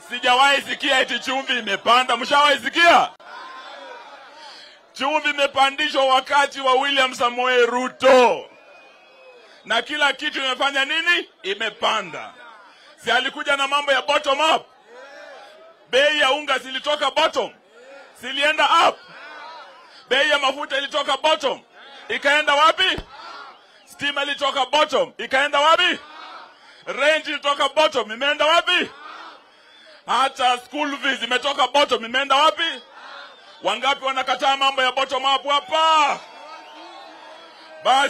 Sijawahi sikia eti chumvi imepanda. Mshawahi sikia? Chumvi imepandishwa wakati wa William Samoei Ruto, na kila kitu imefanya nini? Imepanda. Si alikuja na mambo ya bottom up? Bei ya unga zilitoka bottom, zilienda up. Bei ya mafuta ilitoka bottom, ikaenda wapi? Stima ilitoka bottom, ikaenda wapi? Range ilitoka bottom, imeenda wapi? Hata school fees imetoka bottom, imeenda wapi? Wangapi wanakataa mambo ya bottom up hapa? Basi